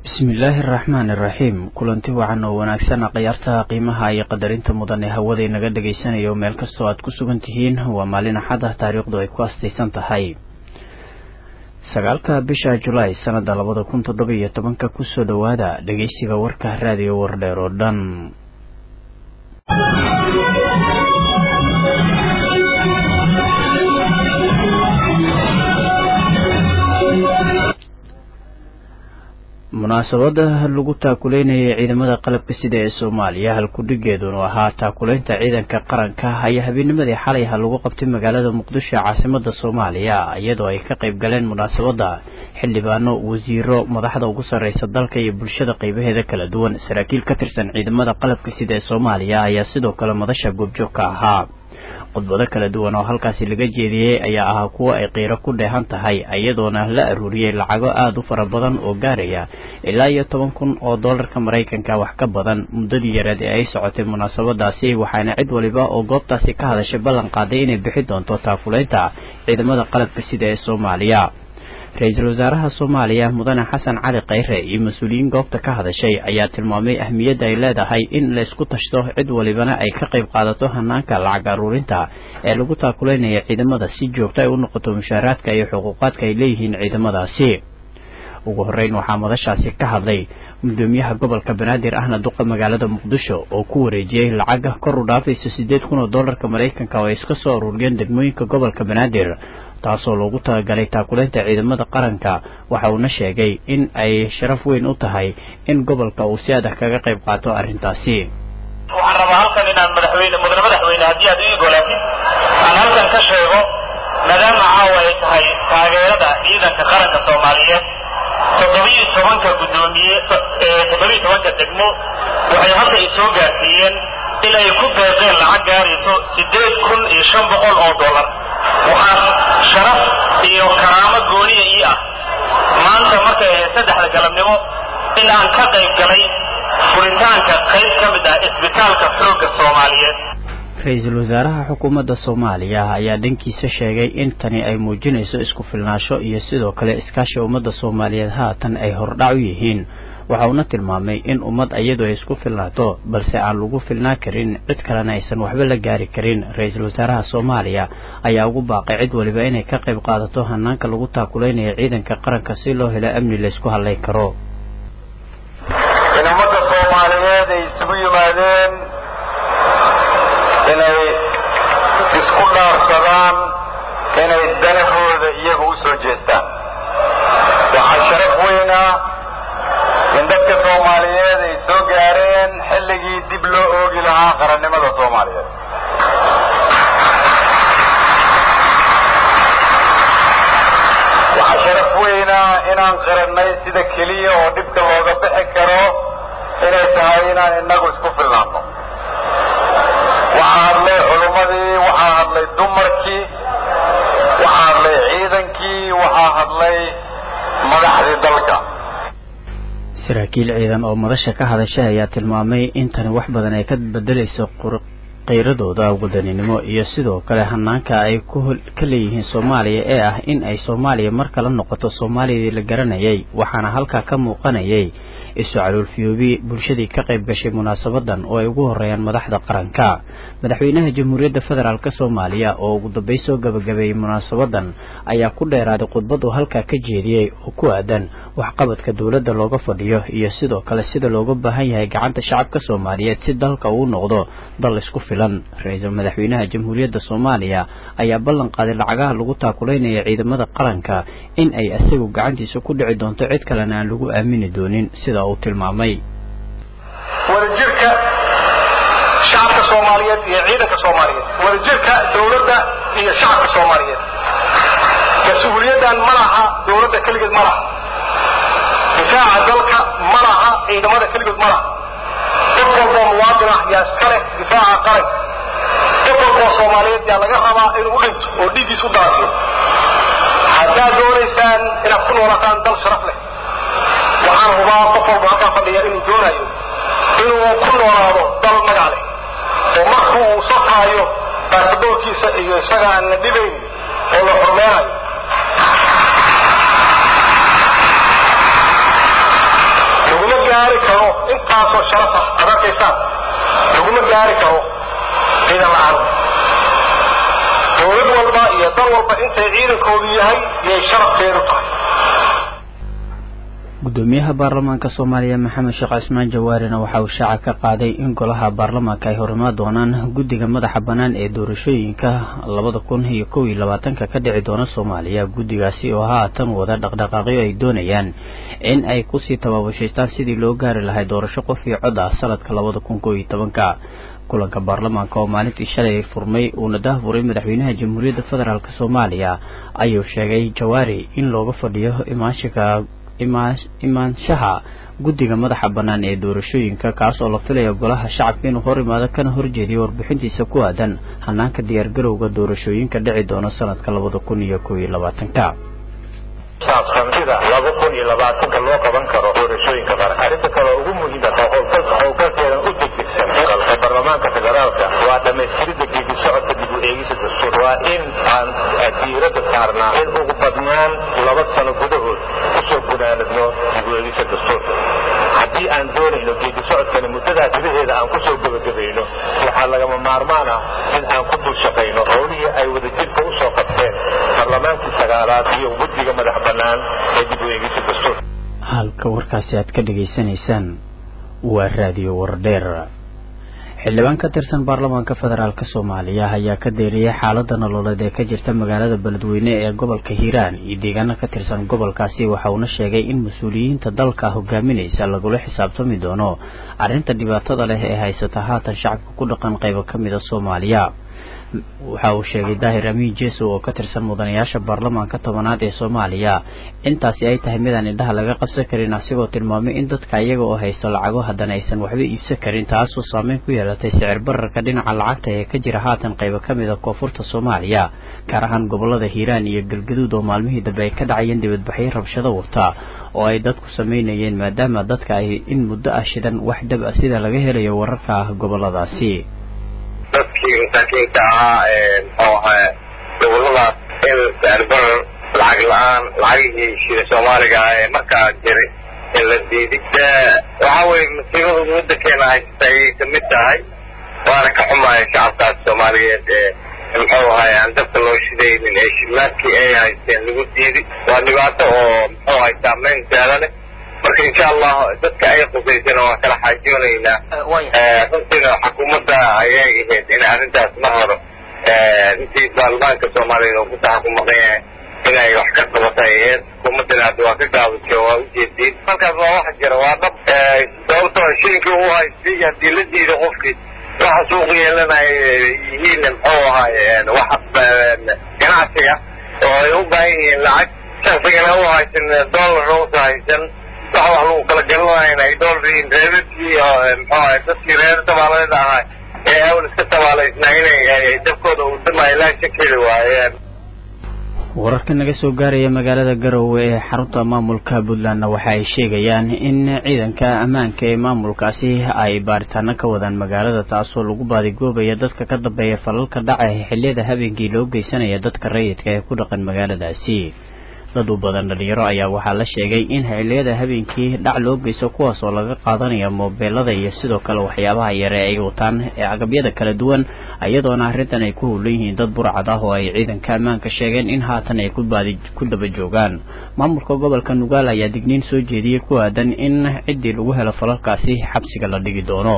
bismillaahi araxmaan iraxiim kulanti wacan oo wanaagsan khiyaartaha qiimaha iyo qadarinta mudan ee hawada inaga dhagaysanayo meel kastoo aad ku sugan tihiin waa maalin axad ah taariikhdu ay ku astaysan tahay sagaalka bisha julaay sanada labada kun toddoba iyo tobanka kusoo dhowaada dhegeysiga warka raadiyo wardheer oo dhan munaasabada lagu taakuleynayay ciidamada qalabka sida ee soomaaliya halkudhigeedunu ahaa taakuleynta ciidanka qaranka ayaa habeennimadii xalayha lagu qabtay magaalada muqdisho ee caasimada soomaaliya iyadoo ay ka qayb galeen munaasabada xildhibaano wasiiro madaxda ugu sarreysa dalka iyo bulshada qeybaheeda kala duwan saraakiil ka tirsan ciidamada qalabka sida ee soomaaliya ayaa sidoo kale madasha goobjoog ka ahaa khudbado kala duwan oo halkaasi laga jeediyey ayaa ahaa kuwo ay qiiro ku dheehan tahay iyadoona la aruuriyey lacago aada u fara badan oo gaaraya ilaa iyo toban kun oo doolarka maraykanka wax ka badan muddadii yareed ee ay socotay munaasabadaasi waxaana cid waliba oo goobtaasi ka hadashay ballan qaaday inay bixi doonto taakuleynta ciidamada qalabka sida ee soomaaliya ra-iisul wasaaraha soomaaliya mudane xasan cali khayre iyo mas-uuliyiin goobta ka hadashay ayaa tilmaamay ahmiyadda ay leedahay in la isku tashto cid walibana ay ka qayb qaadato hanaanka lacag aruurinta ee lagu taakuleynaya ciidamada si joogto ay u noqoto mushaaraadka iyo xuquuqaadka ay leeyihiin ciidamadaasi ugu horreyn waxaa madashaasi ka hadlay gudoomiyaha gobolka banaadir ahna duqa magaalada muqdisho oo ku wareejiyey lacaga kor u dhaafaysa siddeed kun oo doolarka maraykanka oo ay iska soo aruuriyeen degmooyinka gobolka banaadir taasoo loogu talagalay taakuleynta ciidamada qaranka waxa uuna sheegay in ay sharaf weyn u tahay in gobolka uu si adag kaga qayb qaato arrintaasi waxaan rabaa halkan inaan madaxweyne mudane madaxweyne haddii aad ii ogolaatid aan halkan ka sheego maadaama caawa ay tahay taageerada ciidanka qaranka soomaaliyeed toddobiyo tobanka guddoomiye toddobiyo tobanka degmo waxay hadda i soo gaarsiiyeen in ay ku deeqeen lacag gaarayso siddeed kun iyo shan boqol oo dollar waxaa sharaf iyo karaamo gooniya ii ah maanta markay ahayd saddexda galabnimo in aan ka qayb galay furitaanka qayb ka mid ah isbitaalka xoogga soomaaliyeed ra-iisul wasaaraha xukuumadda soomaaliya ayaa dhankiisa sheegay in tani ay muujinayso isku filnaansho iyo sidoo kale iskaashi ummadda soomaaliyeed haatan ay hordhac u yihiin waxa uuna tilmaamay in ummad iyadu ay isku filnaato balse aan lagu filnaan karin cid kalena aysan waxba la gaari karin ra-iisul wasaaraha soomaaliya ayaa ugu baaqay cid waliba inay ka qayb qaadato hanaanka lagu taakuleynaya ciidanka qaranka si loo helo amni laysku hadlay karo in ummadda soomaaliyeed ay isugu yimaadeen inay isku dhaarsadaan inay danahooda iyaga u soo jeestaan waxaa sharaf weyn ah in dadka soomaaliyeed ay soo gaareen xilligii dib loo oogi lahaa qarannimada soomaaliyeed waxaa sharaf weyn ah inaan qarannay sida keliya oo dhibka looga bixi karo inay tahay inaan innagu isku filnaanno waxaa hadlay culummadii waxaa hadlay dumarkii waxaa hadlay ciidankii waxaa hadlay madaxdii dalka saraakiil ciidan oo madasha ka hadashay ayaa tilmaamay in tani wax badan ay ka bedelayso qeyradooda wadaninimo iyo sidoo kale hanaanka ay ka leeyihiin soomaaliya ee ah in ay soomaaliya mar kala noqoto soomaaliyadii la garanayay waxaana halkaa ka muuqanayay isu caluulfiyoobi bulshadii ka qayb gashay munaasabadan oo ay ugu horeeyaan madaxda qaranka madaxweynaha jamhuuriyadda federaalk soomaaliya oo ugu dambey soo gabagabeeyey munaasabadan ayaa ku dheeraaday khudbad uu halkaa ka jeediyey oo ku aadan waxqabadka dowladda looga fadhiyo iyo sidoo kale sida looga baahan yahay gacanta shacabka soomaaliyeed si dalka uu noqdo dal isku filan ra-iisul madaxweynaha jamhuuriyadda soomaaliya ayaa ballan qaaday lacagaha lagu taakuleynaya ciidamada qaranka in ay isagu gacantiisa ku dhici doonto cid kalena aan lagu aamini doonin sida uu tilmaamay wadajirka shacabka soomaaliyeed iyo ciidanka soomaaliyeed wadajirka dowladda iyo shacabka soomaaliyeed mas-uuliyaddan ma laha dowladda keligeed ma laha difaaca dalka ma laha ciidamada keligeed ma laha qof walboo muwaadin ah yaa iska leh difaaca qaranka qof walboo soomaaliyeed yaa laga rabaa inuu u dhinto oo dhiiggiis u daasiyo haddaad doonaysaan inaad ku noolataan dal sharaf leh waxaan hubaa qof walba halkaa fadhiya inuu doonayo inuu ku noolaado dal magac leh oo marku uu safraayo baasaboorkiisa iyo isaga aan la dhibayn oo la xurmeenayo karo intaasoo sharaf ah aad arkaysaan laguma gaari karo ciidan la-aan dowlad walba iyo dal walba intay ciidankoodu yahay yay sharafteedu tahay gudoomiyaha baarlamaanka soomaaliya maxamed sheekh cismaan jawaarina waxa uu shaaca ka qaaday in golaha baarlamaanka ay horimaa doonaan guddiga madaxa bannaan ee doorashooyinka labada kun iyo kow iyo labaatanka ka dhici doona soomaaliya guddigaasi oo haatan wada dhaqdhaqaaqyo ay doonayaan in ay kusii tabaabushaystaan sidii loo gaari lahay doorasho qof iyo cod ah sanadka labada kun kow iyo tobanka kulanka baarlamaanka oo maalintii shalay furmay uuna dahfuray madaxweynaha jamhuuriyadda federaalk soomaaliya ayuu sheegay jawaari in looga fadhiyo imaashika imaanshaha guddiga madaxa bannaan ee doorashooyinka kaas oo la filayo golaha shacabka inuu hor imaado kana horjeediyo warbixintiisa ku aadan hanaanka diyaargarowga doorashooyinka dhici doona sanadka labada kun iyo kow iyo labaatanka saabsan sida laba kun iyo labaatanka loo qaban karo doorashooyinka qaran arrinta kale ugu muhiimsan howlgalkeedan u degdegsan dalka baarlamaanka federaalka waa dhammaystiridda geedi socodka dib u eegisa dastuur waa in aan diiradda saarnaa in ugu badnaan laba sano gudahood kusoo gunaanadno dib u eegisa dastuurka haddii aan doonayno geedi socodkani muddadaas gudaheeda aan kusoo gebagabayno waxaa lagama maarmaan ah in aan ku dul shaqayno howlihii ay wadajirka usoo qabteen baarlamaankii sagaalaad iyo guddiga madax bannaan ee dib u eegisa dastuurka halka warkaasi aad ka dhegaysanaysaan waa raadiyo wardheer xildhibaan ka tirsan baarlamaanka federaalk soomaaliya ayaa ka deeriyay xaalada nololeed ee ka jirta magaalada beledweyne ee gobolka hiiraan iyo deegaano ka tirsan gobolkaasi waxa uuna sheegay in mas-uuliyiinta dalka hogaaminaysa lagula xisaabtami doono arrinta dhibaatada leh ee haysata haatan shacabka ku dhaqan qaybo ka mida soomaaliya waxa uu sheegay daahir amiin jeso oo ka tirsan mudanayaasha baarlamaanka tobanaad ee soomaaliya intaasi ay tahay midaan indhaha laga qabsan karin asigoo tilmaamay in dadka iyaga oo haysto lacago haddana aysan waxba iibsan karin taasoo saameyn ku yeelatay sicir bararka dhinaca lacagta ee ka jira haatan qaybo ka mid a koonfurta soomaaliya gaar ahaan gobolada hiiraan iyo galgaduud oo maalmihii dambe ay ka dhacayeen dibadbaxyo rabshado wata oo ay dadku samaynayeen maadaama dadka ay in muddo ah shidan wax dab a sida laga helayo wararka ah goboladaasi dadkii masaakiinta ahaa muxuu ahaa goboladaas in sicirbarar lacag la-aan lacagihii shida soomaaliga ah ee markaa jiray in la diiday waxa weye masiibada waddankeena haysata ayay kamid tahay waana ka xumahay shacabkaas soomaaliyeed ee muxuu ahay aan dabka loo shidaynin ee shidlaadkii ay haysteen lagu diiday waa dhibaato oo muxuu ahay saameyn gaala leh marka insha allah dadka ay qusaysana waan kala xaajoonaynaa runtiina xukuumadda ayay ahayd in arrintaas mar hore intii baarlamaanka soomaaliya oo ku taxakumaqan yahay inay wax ka qabatay ahayd xukuumaddana hadda waa ka gaabisay waa ujeediin halkaas waa wax jira waa dhab sababtoo shilinkii uu haystay haddii la diido qofkii waxa suuq yeelanaya yihiin muxuu ahaay wax ganacsiga oo ay u baahan yihiin lacag shaqsigana u haysan dollar uusa haysan waxa wax lagu kala galanayna ay doolariin reebadkii muxuu ahay dadkii reer tabaaladeed ahaa ee awl iska tabaalaysnaa inay dabkooda uu damayo laa shakeli waayeen wararka naga soo gaaraya magaalada garowe ee xarunta maamulka puntlandna waxa ay sheegayaan in ciidanka ammaanka ee maamulkaasi ay baaritaano ka wadaan magaalada taasoo lagu baadigoobaya dadka ka dambeeya falalka dhaca xilliyada habeenkii loo geysanaya dadka rayidka ee ku dhaqan magaaladaasi dad u badan dhalinyaro ayaa waxaa la sheegay in xilliyada habeenkii dhac loo geysto kuwaas oo laga qaadanaya moobeelada iyo sidoo kale waxyaabaha yare ay wataan ee agabyada kala duwan iyadoona arrintan ay ku howlan yihiin dad burcad ah oo ay ciidanka ammaanka sheegeen in haatan ay kubaadi ku daba joogaan maamulka gobolka nugaal ayaa digniin soo jeediyey ku aadan in ciddii lagu helo falalkaasi xabsiga la dhigi doono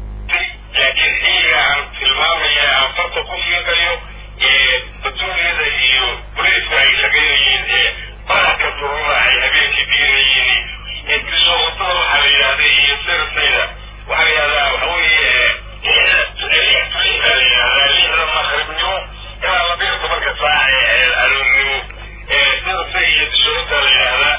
laakiin xilliga aan tilmaamaya afarta ku fiiqayo ee batuuryada iyo booliiska ay shaqaynayeen ee baarka durura ay habeenkii diinayeen intisoo wadada waxaa la yidhahda iyo sirtayda waxaa la yidhahdaa waxa weeye waxaa la yidhahdaa lixda maqribnimo ilaa labiyo tobanka saac ee aroornimo ee sirta iyo shuruudda la yidhahdaa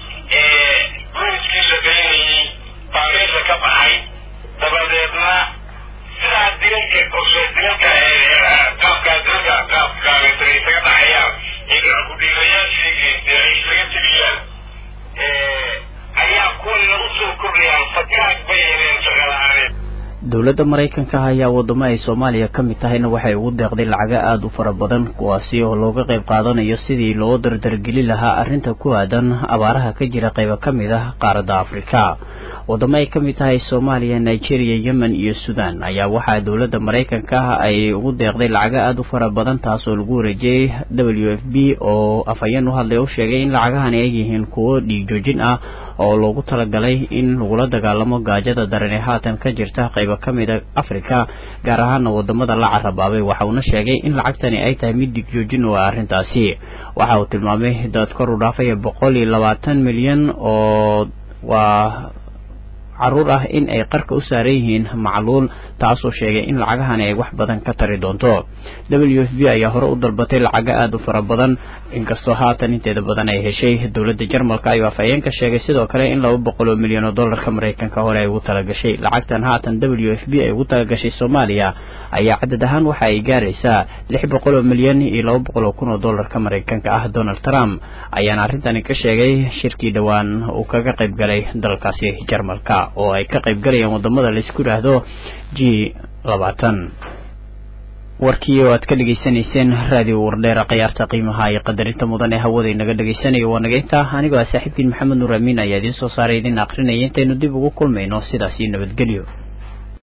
ee booliiskii shaqaynayey baa meesha ka baxay dabadeedna sidaa dilalka qorshe dilalka qaabka dilalka qaabka isaga dhacayaan in kudhiirayaashii ay isaga tegiyaan ayaa kuwan lagu soo kordhayaan fakaag bay heleen shaqala-aaneed dowladda maraykanka ayaa wadamo ay soomaaliya ka mid tahayna waxay ugu deeqday lacago aada u fara badan kuwaasi oo looga qayb qaadanayo sidii loo dardargeli lahaa arrinta ku aadan abaaraha ka jira qaybo ka mid ah qaaradda afrika wadamo ay ka mid tahay soomaaliya nigeria yemen iyo sudan ayaa waxaa dowladda maraykanka ay ugu deeqday lacago aada u fara badan taas oo lagu wareejiyey w f b oo afhayeen u hadlay u sheegay in lacagahani ay yihiin kuwo dhiig joojin ah oo loogu talagalay in lagula dagaalamo gaajada daran ee haatan ka jirta qaybo ka mid a africa gaar ahaana wadamada la carabaabay waxa uuna sheegay in lacagtani ay tahay mid dhiig joojin u ah arrintaasi waxa uu tilmaamay dad kor u dhaafaya boqol iyo labaatan milyan oo waa caruur ah in ay qarka u saaran yihiin macluul taasoo sheegay in lacagahani ay wax badan ka tari doonto w f b ayaa hore u dalbatay lacago aada u fara badan inkastoo haatan inteeda badan ay heshay dowladda jarmalka ayuu afhayeenka sheegay sidoo kale in laba boqol oo milyan oo dollarka maraykanka hore ay ugu talagashay lacagtan haatan w f b ay ugu talagashay soomaaliya ayaa cadad ahaan waxa ay gaaraysaa lix boqol oo milyan iyo laba boqol oo kun oo dollarka maraykanka ah donald trump ayaana arrintani ka sheegay shirkii dhowaan uu kaga qayb galay dalkaasi jarmalka oo ay ka qayb galayaan wadamada laisku yidhaahdo g labaatan warkii oo aad ka dhegaysanayseen raadiyo wardheera khiyaarta qiimaha iyo qadarinta mudan ee hawada inaga dhegaysanayo waa naga intaa anigoo ah saaxiibkiin maxamed nuur amiin ayaa idiin soo saaray idiin akrinaya intaynu dib ugu kulmayno sidaas iyo nabadgelyo